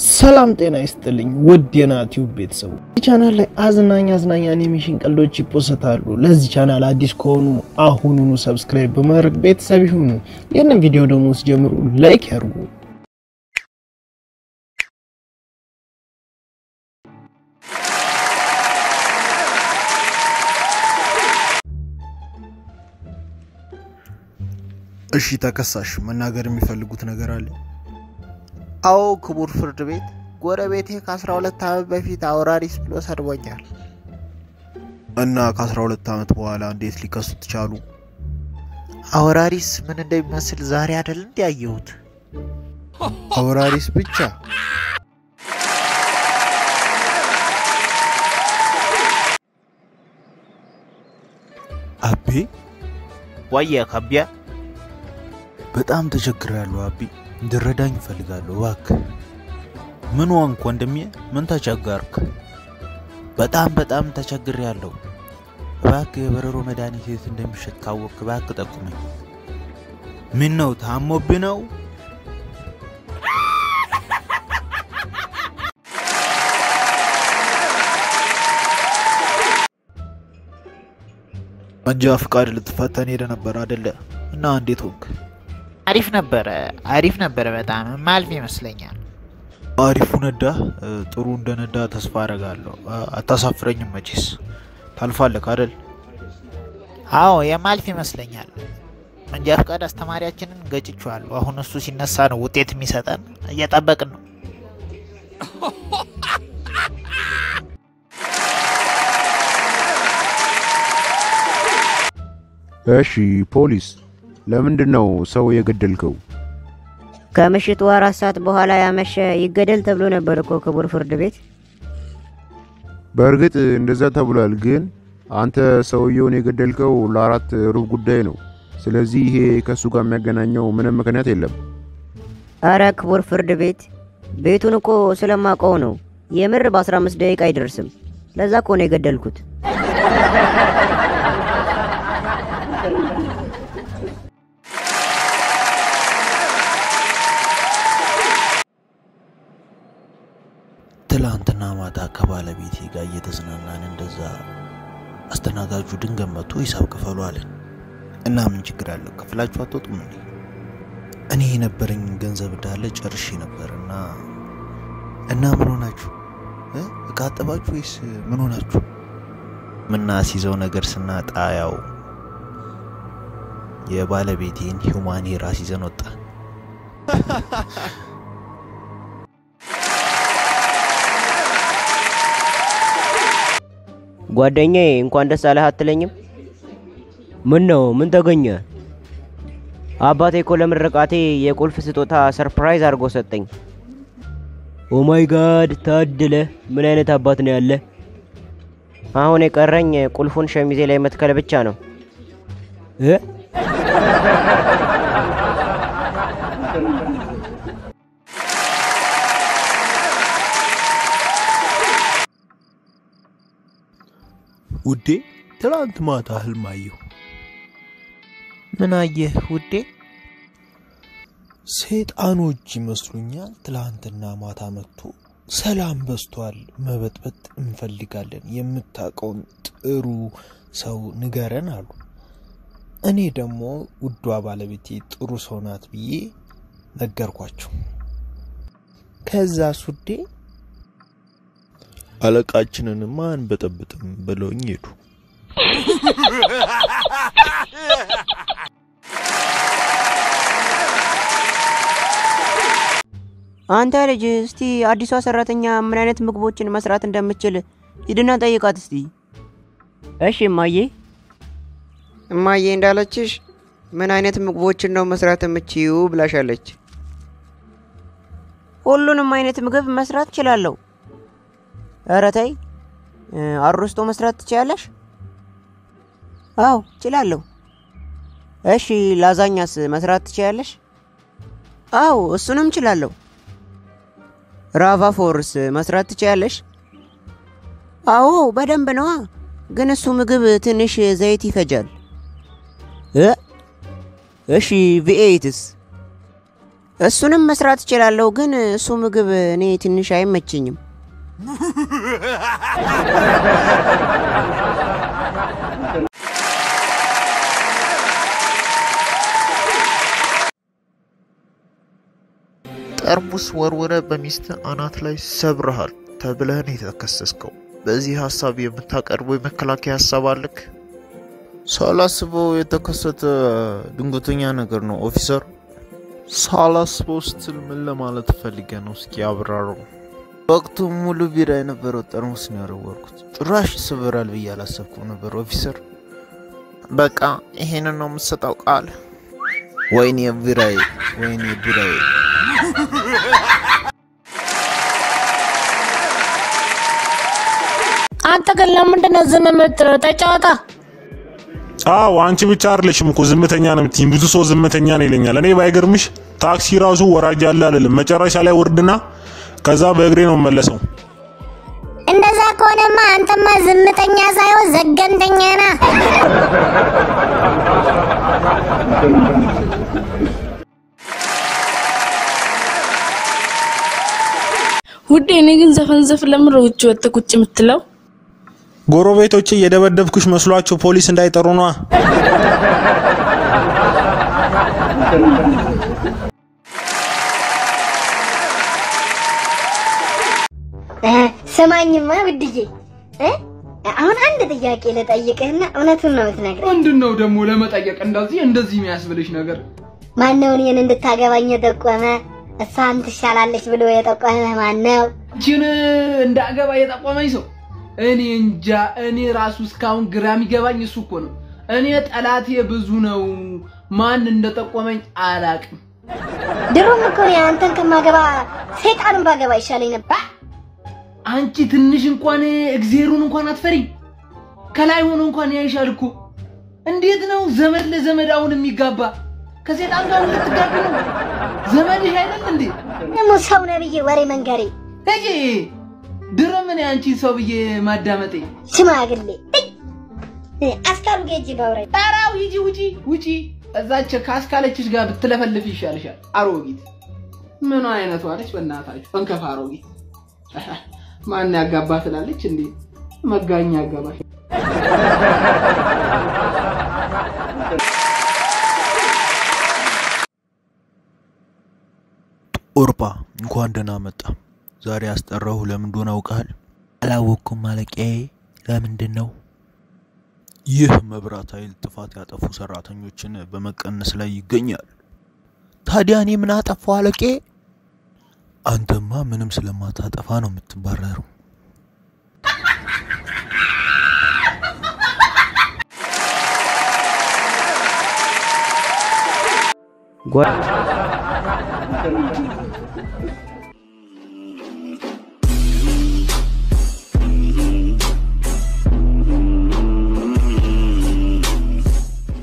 ሰላም ጤና ይስጥልኝ ውድ የናቲዩብ ቤተሰቡ ቻናል ላይ አዝናኝ አዝናኝ አኒሜሽን ቀልዶች ይፖሰታሉ። ለዚህ ቻናል አዲስ ከሆኑ አሁኑኑ ሰብስክራይብ በማድረግ ቤተሰብ ይሁኑ። ይህንን ቪዲዮ ደግሞ ሲጀምሩ ላይክ ያርጉ። እሺ ተከሳሽ መናገር የሚፈልጉት ነገር አለ? አዎ ክቡር ፍርድ ቤት፣ ጎረቤቴ ከ12 ዓመት በፊት አውራሪስ ብሎ ሰድቦኛል። እና ከ12 ዓመት በኋላ እንዴት ሊከሱት ቻሉ? አውራሪስ ምን እንደሚመስል ዛሬ አይደል እንዲያየሁት። አውራሪስ ብቻ አቤ ዋየ ከቢያ በጣም ተቸግሬያለሁ አቤ፣ እንድረዳኝ እፈልጋለሁ እባክህ። ምን ዋንክ ወንድሜ? ምን ተቸገርክ? በጣም በጣም ተቸግሬያለሁ። እባክህ የበረሮ መድኃኒት የት እንደሚሸጥ ካወቅክ እባክህ ጠቁመኝ። ምን ነው ታሞብህ ነው? መንጃ ፍቃድ ልትፈተን ሄደ ነበር አደለ? እና እንዴት ሆንክ? አሪፍ ነበረ፣ አሪፍ ነበረ። በጣም ማልፍ ይመስለኛል። አሪፉ ነዳ። ጥሩ እንደነዳ ተስፋ አረጋለሁ። አታሳፍረኝም መቼስ። ታልፋለህ አደል? አዎ የማልፍ ይመስለኛል። መንጃ ፈቃድ አስተማሪያችንን ገጭቼዋለሁ። አሁን እሱ ሲነሳ ነው ውጤት የሚሰጠን። እየጠበቅን ነው። እሺ ፖሊስ፣ ለምንድን ነው ሰው የገደልከው? ከምሽቱ አራት ሰዓት በኋላ ያመሸ ይገደል ተብሎ ነበር እኮ ክቡር ፍርድ ቤት። በእርግጥ እንደዛ ተብሏል፣ ግን አንተ ሰውየውን የገደልከው ለአራት ሩብ ጉዳይ ነው። ስለዚህ ይሄ ከእሱ ጋር የሚያገናኘው ምንም ምክንያት የለም። አረ ክቡር ፍርድ ቤት ቤቱን እኮ ስለማውቀው ነው። የምር በ15 ደቂቃ አይደርስም። ለዛ እኮ ነው የገደልኩት። ትላንትና ማታ ከባለቤቴ ጋር እየተዝናናን እንደዛ አስተናጋጁ ድንገት መጥቶ ሂሳብ ክፈሉ አለን እና ምን ችግር አለው ከፍላችሁ አትወጡም እንዴ? እኔ የነበረኝ ገንዘብ እንዳለ ጨርሼ ነበር እና እና ምን ሆናችሁ እ እቃ አጠባችሁ ወይስ ምን ሆናችሁ? ምናስይዘው ነገር ስናጣ ያው የባለቤቴን ሂውማን ሄር አስይዘን ወጣ። ጓደኛዬ እንኳን ደስ አለህ አትለኝም? ምን ነው ምን ተገኘ? አባቴ እኮ ለምርቃቴ የቁልፍ ስጦታ ሰርፕራይዝ አድርጎ ሰጠኝ። ኦ ማይ ጋድ ታድለ! ምን አይነት አባት ነው ያለ? አሁን የቀረኝ ቁልፉን ሸሚዜ ላይ መትከል ብቻ ነው እ ውዴ ትላንት ማታ ህልም አየሁ። ምን አየህ ውዴ? ሰይጣኖች ይመስሉኛል። ትላንትና ማታ መጥቶ ሰላም በስቷል፣ መበጥበጥ እንፈልጋለን፣ የምታውቀውን ጥሩ ሰው ንገረን አሉ። እኔ ደግሞ ውዷ ባለቤቴ ጥሩ ሰው ናት ብዬ ነገርኳቸው። ከዛ ሱዴ አለቃችንንማ አንበጠብጥም ብለውኝ ሄዱ። አንተ ልጅ እስቲ አዲሷ ሰራተኛ ምን አይነት ምግቦችን መስራት እንደምችል ሂድና ጠይቃት እስቲ። እሺ እማዬ። እማዬ እንዳለችሽ ምን አይነት ምግቦችን ነው መስራት የምችዩ ብላሻለች። ሁሉንም አይነት ምግብ መስራት እችላለሁ። ኧረ ተይ፣ አሮስቶ መስራት ትችያለሽ? አዎ እችላለሁ። እሺ ላዛኛስ መስራት ትችያለሽ? አዎ እሱንም እችላለሁ። ራቫ ፎርስ መስራት ትችያለሽ? አዎ በደንብ ነዋ። ግን እሱ ምግብ ትንሽ ዘይት ይፈጃል። እ እሺ ቪኤይትስ እሱንም መስራት እችላለሁ፣ ግን እሱ ምግብ እኔ ትንሽ አይመችኝም። ጠርሙስ ወርውረ በሚስት አናት ላይ ሰብረሃል ተብለህን የተከሰስከው። በዚህ ሀሳብ የምታቀርበው የመከላከያ ሀሳብ አለክ? ሳላስበው የተከሰተ ድንገተኛ ነገር ነው ኦፊሰር። ሳላስበው ስትል ምን ለማለት ፈልገ ነው? እስኪ አብራረው። ወቅቱ ሙሉ ቢራ የነበረው ጠርሙስ ነው ያረወርኩት። ጭራሽ ይሰበራል ብዬ አላሰብኩም ነበር ኦፊሰር። በቃ ይሄንን ነው የምትሰጠው ቃል? ወይኔ ቢራዬ፣ ወይኔ ቢራዬ። አንተ ግን ለምንድን ነው ዝም የምትለው? ተጫወታ። አዎ አንቺ ብቻ አይደለሽም እኮ ዝምተኛ ነው የምትይኝ። ብዙ ሰው ዝምተኛ ነው ይለኛል። እኔ ባይገርምሽ ታክሲ ራሱ ወራጅ ያለ አልልም። መጨረሻ ላይ ወርድና ከዛ በእግሬ ነው መለሰው። እንደዛ ከሆነማ አንተማ ዝምተኛ ሳይሆን ዘገምተኛ ና። ውዴ እኔ ግን ዘፈን ዘፍ ለምን ነው ውጭ ወጥተህ ቁጭ የምትለው? ጎረቤቶቼ እየደበደብኩሽ መስሏቸው ፖሊስ እንዳይጠሩ ነዋ። ስማኝማ ውድዬ እ? አሁን አንድ ጥያቄ ልጠይቅህና እውነቱን ነው የምትነግረኝ። ምንድን ነው ደግሞ ለመጠየቅ እንደዚህ እንደዚህ የሚያስብልሽ ነገር? ማነው እኔን እንድታገባኝ የጠቆመ? እሷን ትሻላለች ብሎ የጠቆመህ ማነው? ችን እንዳገባ የጠቆመኝ ሰው እኔ እንጃ። እኔ ራሱ እስካሁን ግራ የሚገባኝ እሱ እኮ ነው። እኔ ጠላቴ ብዙ ነው። ማን እንደጠቆመኝ አላቅም። ድሮም እኮ እኔ አንተን ከማገባ ሰይጣንን ባገባ ይሻለኝ ነበር። አንቺ ትንሽ እንኳን እግዜሩን እንኳን አትፈሪም። ከላይ ሆኖ እንኳን ያይሻል እኮ። እንዴት ነው ዘመድ ለዘመድ አሁን የሚጋባ? ከሴጣን ጋር ልትጋቢ ነው? ዘመድሽ አይደል እንዴ? ደግሞ ሰው ነህ ብዬ ወሬ መንገሬ እጂ ድሮም እኔ አንቺን ሰው ብዬ ማዳመጤ ሽማግሌ እይ፣ አስካሉ ጌጅ ባውራኝ ጣራው ሂጂ ውጪ ውጪ። እዛች ካስካለችሽ ጋር ብትለፈልፍ ይሻልሻል። አሮጊት ምን አይነቷ ነች? በእናታችሁ እንከፍ አሮጊት። ማን ያጋባ ትላለች እንዴ? መጋኛ ያጋባሽ። ኦርፓ እንኳን ደህና መጣ። ዛሬ ያስጠራሁ ለምን እንደሆነ አውቃል? አላወቅኩም አለቃዬ። ለምንድን ነው? ይህ መብራት ኃይል ጥፋት ያጠፉ ሰራተኞችን በመቀነስ ላይ ይገኛል። ታዲያ እኔ ምን አጠፋው አለቄ? አንተማ ምንም ስለማታጠፋ ነው የምትባረረው። ጓ